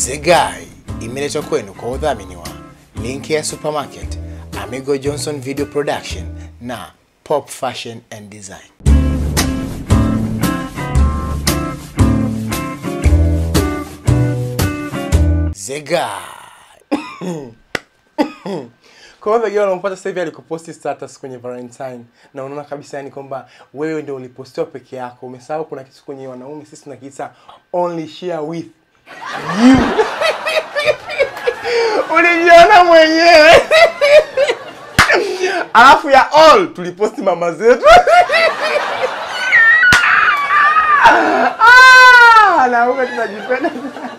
Zegai imeletwa kwenu kwa udhamini wa Lincare Supermarket, Amigo Johnson Video Production na Pop Fashion and Design. Zegai. Kwa hivyo yule unampata sasa hivi alikuposti status kwenye Valentine na unaona kabisa yani kwamba wewe ndio ulipostiwa peke yako. Umesahau kuna kitu kwenye wanaume sisi tunakiita only share with you. Ulijiona mwenyewe. Alafu ya all tuliposti mama zetu. Ah, wanaume tunajipenda.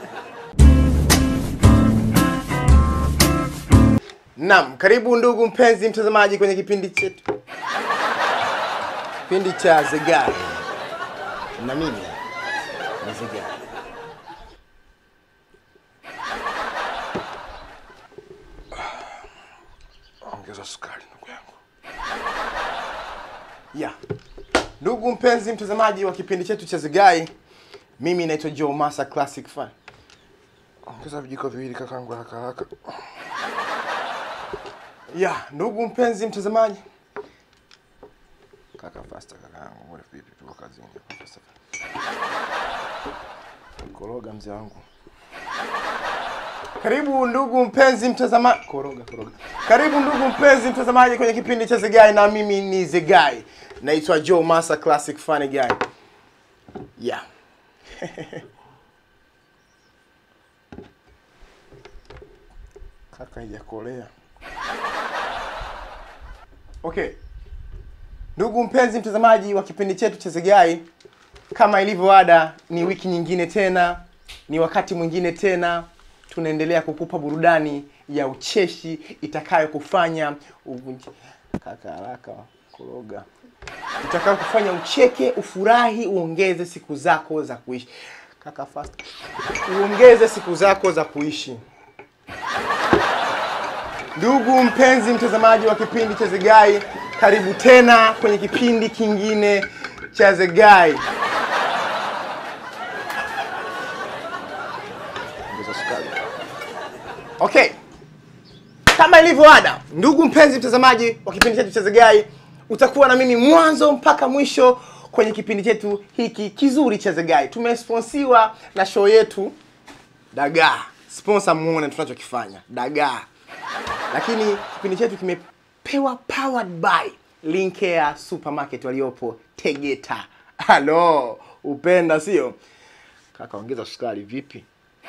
Naam, karibu ndugu mpenzi mtazamaji kwenye kipindi chetu. Kipindi cha Zegai. Na mimi ni Zegai. Ongeza sukari ndugu yangu. Yeah. Ndugu mpenzi mtazamaji wa kipindi chetu cha Zegai, mimi naitwa Joe Masa Classic Fan. Ongeza vijiko viwili kakangu haraka haraka. Yeah, ndugu mpenzi mtazamaji. Kaka faster kakangu. Mbona vipi tuko kazini hapa faster. Koroga mzee wangu. Karibu ndugu mpenzi mtazamaji. Koroga, koroga. Karibu ndugu mpenzi mtazamaji kwenye kipindi cha Zegai na mimi ni Zegai. Naitwa Joe Masa Classic Funny Guy. Yeah. Kaka haijakolea. Okay. Ndugu mpenzi mtazamaji wa kipindi chetu cha Zegai, kama ilivyo ada, ni wiki nyingine tena, ni wakati mwingine tena, tunaendelea kukupa burudani ya ucheshi itakayokufanya uvunje kaka haraka koroga, itakayo kufanya ucheke, ufurahi, uongeze siku zako za kuishi. Kaka fast, uongeze siku zako za kuishi. Ndugu mpenzi mtazamaji wa kipindi cha Zegai, karibu tena kwenye kipindi kingine cha Zegai. Ongeza sukari. Okay, kama ilivyo ada, ndugu mpenzi mtazamaji wa kipindi chetu cha Zegai, utakuwa na mimi mwanzo mpaka mwisho kwenye kipindi chetu hiki kizuri cha Zegai. Tumesponsiwa na show yetu Dagaa. Sponsor muone tunachokifanya Dagaa, lakini kipindi chetu kimepewa powered by Lincare Supermarket waliopo Tegeta. Halo, upenda sio? Kaka, ongeza sukari vipi?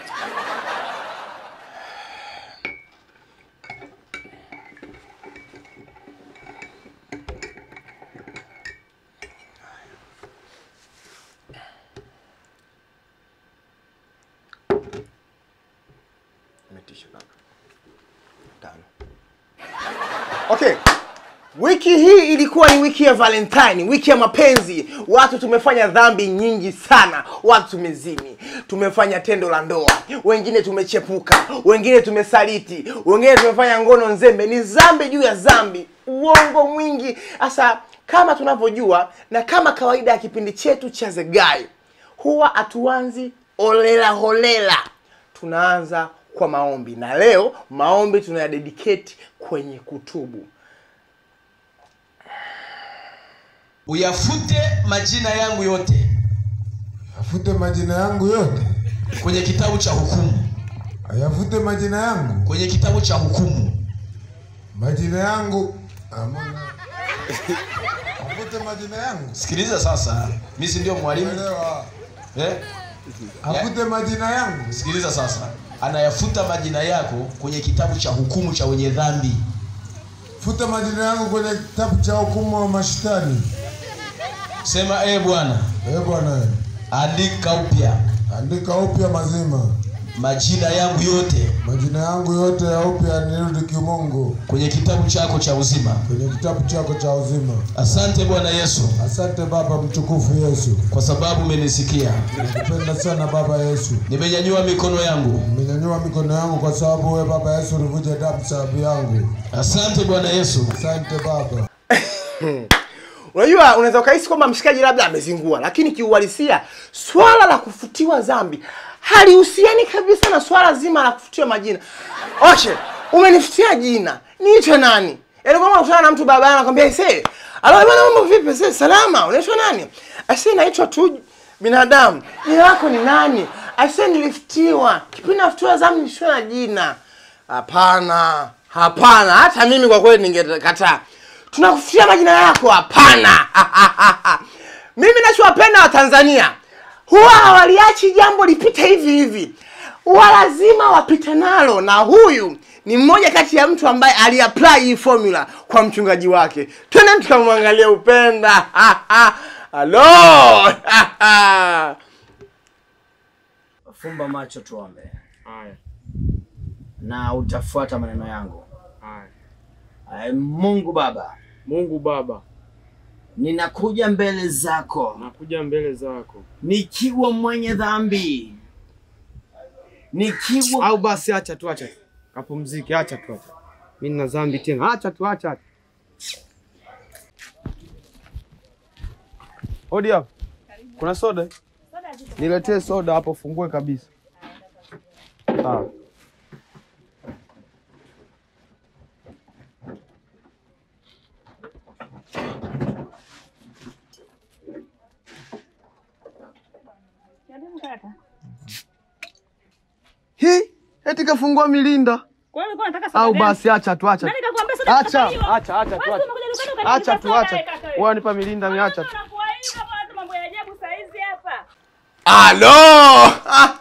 Umetisha kaka. Tano. Okay. Wiki hii ilikuwa ni wiki ya Valentine, wiki ya mapenzi. Watu tumefanya dhambi nyingi sana. Watu tumezini, tumefanya tendo la ndoa, wengine tumechepuka, wengine tumesaliti, wengine tumefanya ngono nzembe. Ni zambi juu ya zambi, uongo mwingi. Sasa kama tunavyojua na kama kawaida ya kipindi chetu cha Zegai, huwa hatuanzi holela holela tunaanza kwa maombi na leo maombi tunayadedicate kwenye kutubu uyafute majina yangu yote Afute majina yangu yote, kwenye kitabu cha hukumu, ayafute majina yangu, kwenye kitabu cha hukumu. majina yangu amana. Afute majina yangu, Sikiliza sasa, mimi si ndio mwalimu elewa. eh? Afute majina yangu, Sikiliza sasa, anayafuta majina yako kwenye kitabu cha hukumu cha wenye dhambi. futa majina yangu kwenye kitabu cha hukumu wa mashtani. Sema e Bwana, Eh Bwana, andika upya andika upya mazima majina yangu yote majina yangu yote ya upya, nirudi kimungu kwenye kitabu chako cha uzima. kwenye kitabu chako cha uzima. Asante Bwana Yesu Asante Baba mtukufu Yesu, kwa sababu umenisikia. nakupenda sana Baba Yesu. Nimenyanyua mikono yangu. Nimenyanyua mikono yangu kwa sababu wewe Baba Yesu ulivuja damu sababu yangu. Asante Bwana Yesu. Asante Baba. unajua unaweza ukahisi kwamba mshikaji labda amezingua lakini kiuhalisia swala la kufutiwa dhambi halihusiani kabisa na swala zima la kufutiwa majina. Oshe, umenifutia jina, niitwe nani? Yaani kama unakutana na mtu baba anakwambia ise, alo bwana, mambo vipi? Sasa salama, unaitwa nani? Ase, naitwa tu binadamu. Jina lako ni nani? Ase, nilifutiwa kipindi nafutiwa zamu, nilifutiwa na jina. Hapana, hapana, hata mimi kwa kweli ningekataa. Tunakufutia majina yako? Hapana. mimi nachowapenda Watanzania huwa hawaliachi jambo lipite hivi hivi, huwa lazima wapite nalo, na huyu ni mmoja kati ya mtu ambaye aliapply hii formula kwa mchungaji wake. Twende tukamwangalia Upenda. Halo. Fumba macho tuombe, Haya, na utafuata maneno yangu. haya. Ay, Mungu Baba, Mungu Baba, ninakuja mbele zako nakuja mbele zako. nikiwa mwenye dhambi, nikiwa Au basi acha tu, acha tu. Kapumzike, acha tu, acha. Mimi nina dhambi tena. Acha tu, acha. acha. Hodi hapo. Kuna soda? Niletee soda hapo, fungue kabisa. Sawa. Hii eti kafungua milinda Kwa hiyo ulikuwa unataka soda au gani? basi acha tu, acha tu. Nani kakuambia soda Acha, kukataliwa? acha, acha tu, Wewe acha. umekuja dukani ukanipa Acha tu, soda, acha. wewe kaka wewe. Wewe nipa milinda, ni acha tu. Unakuwa hivi hapa, hata mambo ya ajabu saa hizi hapa. Halo.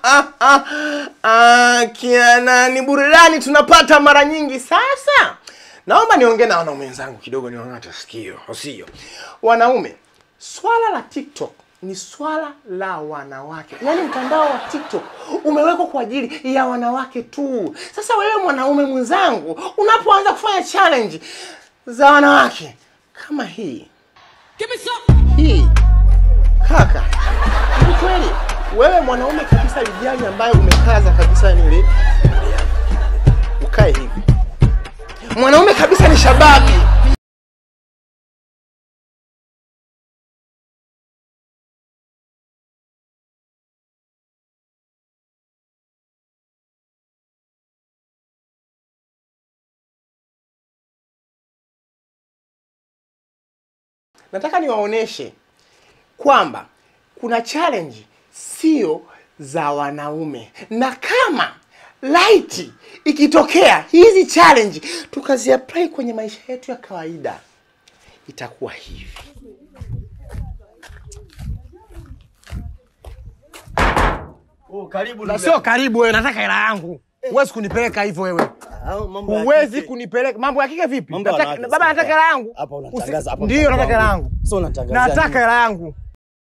Ah, Kiana, ni burudani tunapata mara nyingi. Sasa naomba niongee na wanaume wenzangu kidogo, niwang'ate sikio, sio wanaume. Swala la TikTok ni swala la wanawake, yaani mtandao wa TikTok umewekwa kwa ajili ya wanawake tu. Sasa wewe mwanaume mwenzangu, unapoanza kufanya challenge za wanawake kama hii hii kaka, ni kweli wewe mwanaume kabisa lijali ambaye umekaza kabisa nili ukae hivi, mwanaume kabisa ni shababi. Nataka niwaoneshe kwamba kuna challenge sio za wanaume, na kama light ikitokea hizi challenge tukaziapply kwenye maisha yetu ya kawaida itakuwa hivi. Na sio karibu wewe, nataka hela yangu. Huwezi kunipeleka hivyo wewe. Huwezi kunipeleka. Mambo ya kike vipi? Mambo ya Nataka- wanawake Baba sasa. nataka hela yangu. Hapa Usi- unatangaza hapa. Ndio nataka hela yangu. Sio unatangaza. Nataka hela yangu.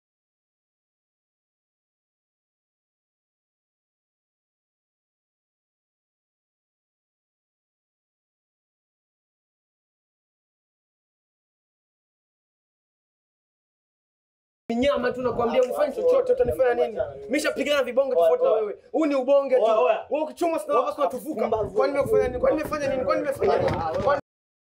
Nyama tu nakwambia unifanye chochote utanifanya nini? Mishapigana vibonge tofauti na wewe. Huu ni ubonge tu. Oya, oya. Wewe ukichomwa sina basi unatuvuka. Kwani nimekufanya nini? Kwani nimefanya nini? Kwani nimefanya nini? Kwani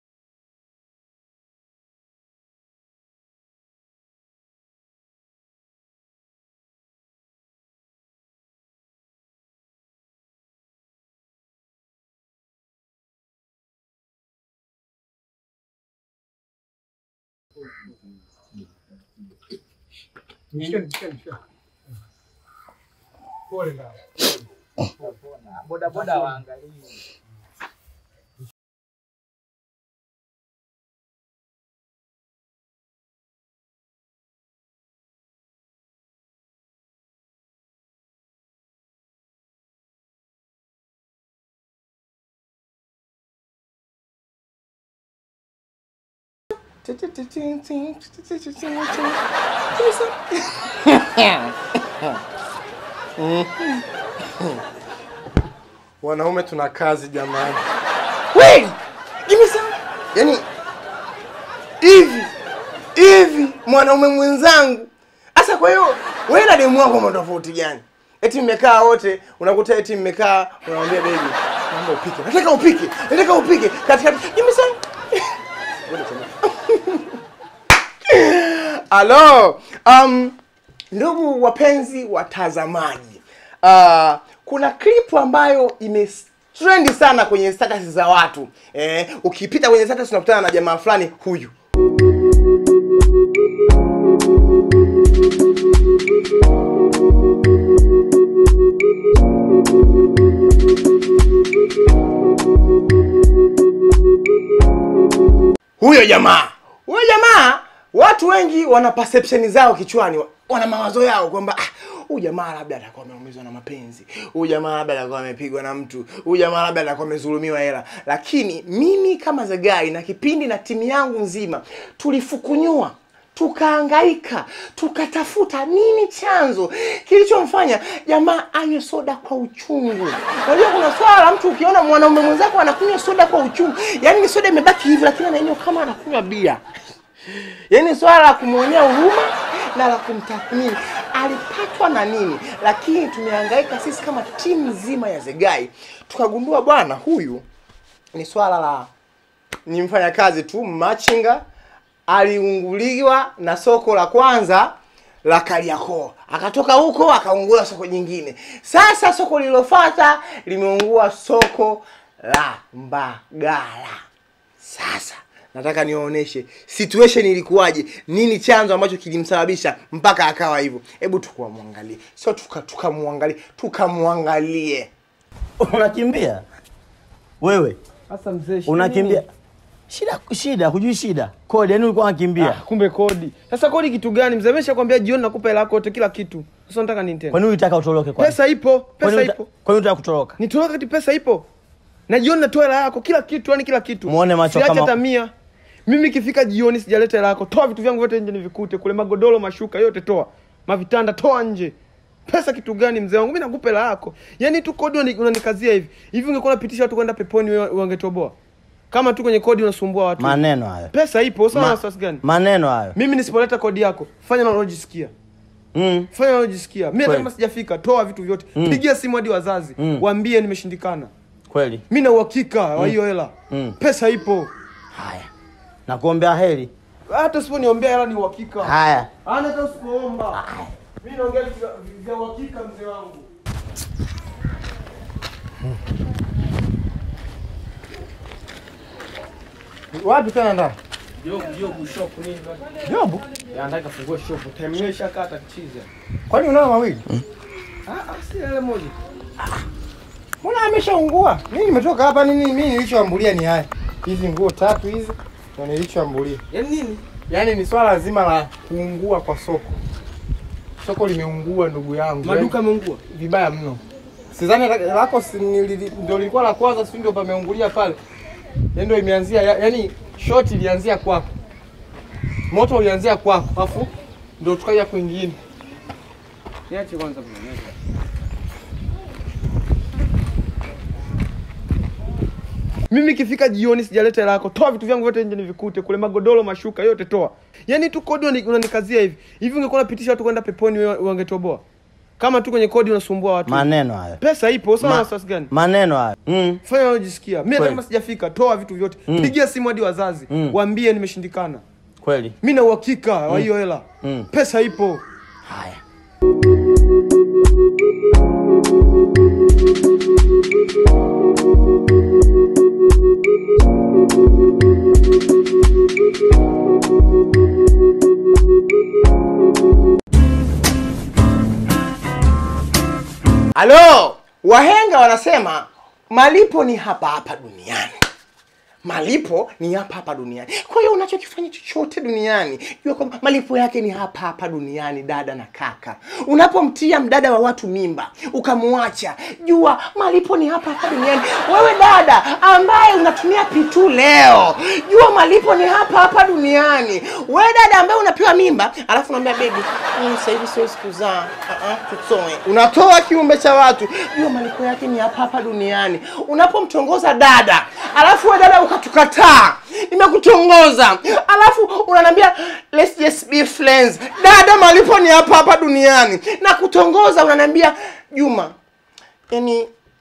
Wanaume tuna kazi jamani. Wait! Give me some. Yaani hivi hivi mwanaume mwenzangu. Sasa kwa hiyo wewe na demu wako mna tofauti gani? Eti mmekaa wote, unakuta eti mmekaa, unamwambia baby, naomba upike. Nataka upike. Nataka upike. Katikati. Give me some. Halo. Um, ndugu wapenzi watazamaji. uh, kuna clip ambayo ime trendi sana kwenye status za watu eh, ukipita kwenye status unakutana na jamaa fulani huyu huyo jamaa huyo jamaa watu wengi wana perception zao kichwani wana mawazo yao kwamba ah, huyu jamaa labda atakuwa ameumizwa na mapenzi huyu jamaa labda atakuwa amepigwa na mtu huyu jamaa labda atakuwa amezulumiwa hela lakini mimi kama Zagai na kipindi na timu yangu nzima tulifukunyua tukaangaika tukatafuta nini chanzo kilichomfanya jamaa anywe soda kwa uchungu unajua kuna swala la mtu ukiona mwanaume mwenzako anakunywa soda kwa uchungu yaani ni soda imebaki hivi lakini anaenywa kama anakunywa bia yaani swala la kumwonea huruma na la kumtathmini alipatwa na nini lakini tumehangaika sisi kama timu nzima ya zegai tukagundua bwana huyu ni swala la ni mfanyakazi tu machinga aliunguliwa na soko la kwanza la Kariakoo, akatoka huko akaungua soko jingine. Sasa soko lililofuata limeungua soko la Mbagala. Sasa nataka niwaoneshe situation ilikuwaje, nini chanzo ambacho kilimsababisha mpaka akawa hivyo. Hebu tukamwangalie, sio tuka tukamwangalie, tukamwangalie. unakimbia wewe Sasa mzee, shida unakimbia nini? shida shida hujui shida kodi yani ulikuwa unakimbia Ah, kumbe kodi. Sasa kodi kitu gani? Mzee ameshakwambia jioni nakupa hela yako yote kila kitu. Sasa nataka nini tena? kwa nini ulitaka utoroke kwanza Pesa ipo, Kwa pesa nini uta- ipo. kwa nini unataka kutoroka Nitoroka kati pesa ipo. Na jioni natoa hela yako kila kitu, yani kila kitu. Muone macho Siache kama- hata mia. Mimi ikifika jioni sijaleta hela yako. Toa vitu vyangu vyote nje nivikute. Kule magodoro, mashuka yote toa. Mavitanda toa nje. Pesa kitu gani mzee wangu? Mimi nakupa hela yako. Yaani tu kodi unani- unanikazia hivi. Hivi ungekuwa unapitisha watu kwenda peponi wewe wangetoboa. Kama tu kwenye kodi unasumbua watu. maneno hayo Pesa ipo, sawa Ma- na wasiwasi gani? maneno hayo Mimi nisipoleta kodi yako, fanya na unalojisikia. mm. Fanya unalojisikia. Mimi hata Kweli. kama sijafika, toa vitu vyote. Pigia simu hadi wazazi, Mm. waambie nimeshindikana. kweli Mimi na uhakika wa hiyo hela. Mm. Pesa ipo. haya nakuombea heri Hata usiponiombea hela ni uhakika. haya Hana hata usipoomba. Mimi naongea vitu vya- vya uhakika mzee wangu. Wapi tena ndani? Jobu, jobu shop nini? Jobu, Ya nataka fungue shop. Time ile shakata kichiza. kwani unao mawili? Ah, ah, si ile moja. Mbona ameshaungua? Mimi nimetoka hapa nini? Mimi nilichoambulia ni haya. Hizi nguo tatu hizi ndio nilichoambulia. Yaani nini? Yaani ni swala zima la kuungua kwa soko. Soko limeungua ndugu yangu. Maduka yameungua. Yaani, vibaya mno. Sidhani la- lako si- nili- ndio lilikuwa la kwanza, si ndio pameungulia pale. Yaani ndio imeanzia ya- yaani shoti ilianzia kwako. Moto ulianzia kwako, afu ndio tukaja kwingine. Niache kwanza bwana. niache. Mimi ikifika jioni sijaleta hela yako, toa vitu vyangu vyote nje nivikute. Kule magodoro, mashuka yote toa. Yaani tu kodi unani- unanikazia hivi. Hivi ungekuwa unapitisha watu kwenda peponi wewe wangetoboa. Kama tu kwenye kodi unasumbua watu. maneno hayo Pesa ipo, sawa na Ma- wasiwasi gani? maneno hayo mm. Fanya unalojisikia. Mimi hata Kweli. kama sijafika, toa vitu vyote. Pigia simu hadi wazazi, Mm. waambie nimeshindikana. kweli Mimi na uhakika wa hiyo hela. Mm. Pesa ipo. haya Halo, wahenga wanasema malipo ni hapa hapa duniani. Malipo ni hapa hapa duniani. Kwa hiyo unachokifanya chochote duniani, jua kwamba malipo yake ni hapa hapa duniani, dada na kaka. Unapomtia mdada wa watu mimba ukamwacha, jua malipo ni hapa hapa duniani. Wewe dada ambaye unatumia pitu leo, jua malipo ni hapa hapa duniani. Wewe dada ambaye unapewa mimba, alafu unaambia baby, mimi sasa hivi siwezi kuzaa, uh -uh, tutoe. Unatoa kiumbe cha watu, jua malipo yake ni hapa hapa duniani. Unapomtongoza dada, alafu wewe dada ukatukataa, nimekutongoza, alafu unaniambia let's just be friends. Dada, malipo ni hapa hapa duniani. Na kutongoza unaniambia Juma, yani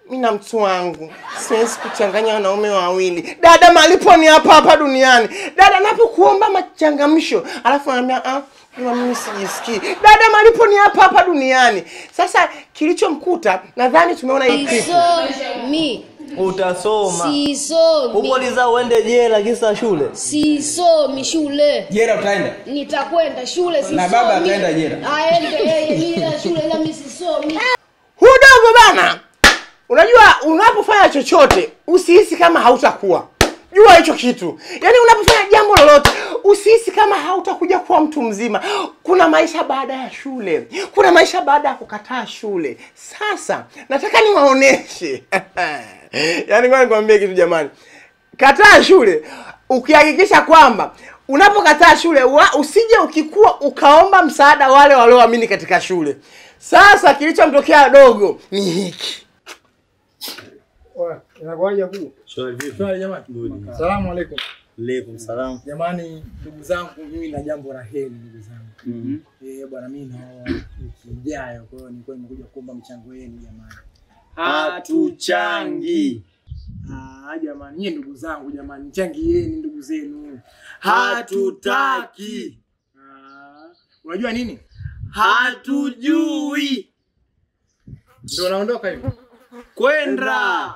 mi na mtu wangu siwezi kuchanganya wanaume wawili. Dada, malipo ni hapa hapa duniani. Dada, napokuomba machangamsho alafu anaambia ah, mama, mimi sijisikii. Dada, malipo ni hapa hapa duniani. Sasa kilichomkuta, nadhani tumeona hii clip. Sisomi. Utasoma. Sisomi. Umeuliza uende jela kisa shule. Sisomi shule. Jera utaenda. Nitakwenda shule sisomi. Na baba ataenda jela. Aende yeye mimi na shule ila mimi sisomi. Hudogo bana, unajua unapofanya chochote usihisi kama hautakuwa jua hicho kitu yaani unapofanya jambo lolote usihisi kama hautakuja kuwa mtu mzima kuna maisha baada ya shule kuna maisha baada ya kukataa shule sasa nataka niwaoneshe yaani ngoja nikwambie kitu jamani kataa shule ukihakikisha kwamba unapokataa shule wa, usije ukikua ukaomba msaada wale walioamini katika shule sasa kilichomtokea dogo ni hiki Inakuwaje kuu? Shwari jamani. Salamu alaikum. Alaikum salam. Jamani, ndugu zangu, mimi na jambo la heri ndugu zangu. Mhm. Eh, bwana mimi naoa wiki ijayo, kwa hiyo nilikuwa nimekuja kuomba mchango wenu jamani. Hatuchangi. Ah, jamani, nyie ndugu zangu jamani, mchangieni ndugu zenu. Hatutaki. Ah, unajua nini? Hatujui. Ndio naondoka hivi. Kwenda.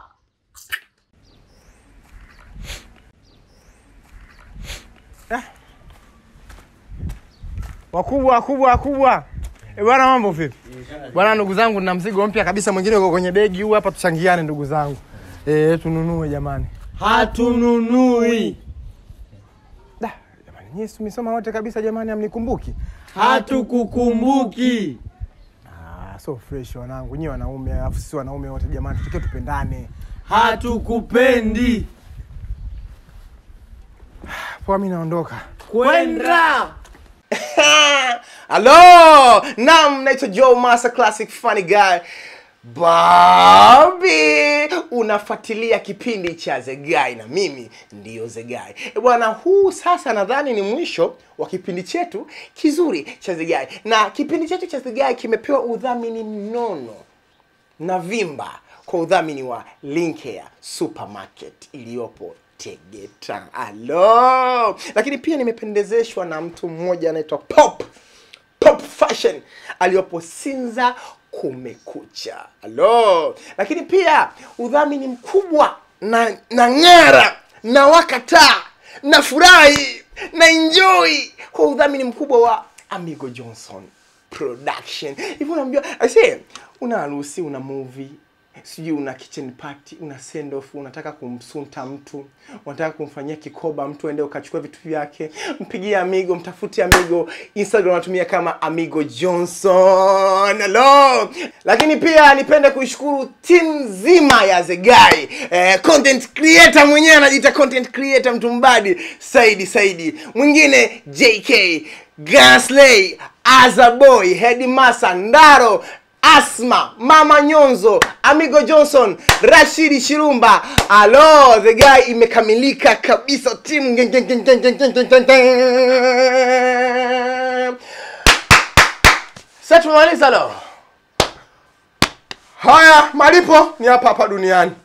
wakubwa wakubwa wakubwa e bwana mambo vipi bwana ndugu zangu nina mzigo mpya kabisa mwingine uko kwenye begi huu hapa tuchangiane ndugu zangu e, tununue jamani Hatununui. da jamani nyie si tumesoma wote kabisa jamani amnikumbuki Hatukukumbuki. ah, so fresh wanangu nyie wanaume alafu sisi wanaume wote jamani tukie tupendane Hatukupendi. poa mi naondoka Kwenda. halo nam naitwa joe master classic funny guy Bobby, unafuatilia kipindi cha Zegai na mimi ndiyo Zegai. E bwana, huu sasa nadhani ni mwisho wa kipindi chetu kizuri cha Zegai, na kipindi chetu cha Zegai kimepewa udhamini mnono na Vimba kwa udhamini wa Linkea Supermarket iliyopo Tegeta. Alo, lakini pia nimependezeshwa na mtu mmoja anaitwa Pop Pop Fashion aliyopo Sinza kumekucha. Alo, lakini pia udhamini mkubwa na na ng'ara na wakataa na furahi na enjoy kwa udhamini mkubwa wa Amigo Johnson production hivi unaambiwa ase una harusi una movie sijui una kitchen party una send off unataka kumsunta mtu unataka kumfanyia kikoba mtu ende ukachukua vitu vyake mpigie amigo mtafute amigo instagram natumia kama amigo johnson hello lakini pia nipende kuishukuru timu nzima ya zegai eh, content creator mwenyewe anajiita content creator mtu mbadi saidi saidi mwingine jk gasley azaboy hedimasa ndaro asma mama nyonzo amigo johnson rashidi shirumba alo the guy imekamilika kabisa timu Geng, geng, geng, geng, geng, geng, geng, geng, geng. sasa tumemaliza lo haya malipo ni hapa hapa duniani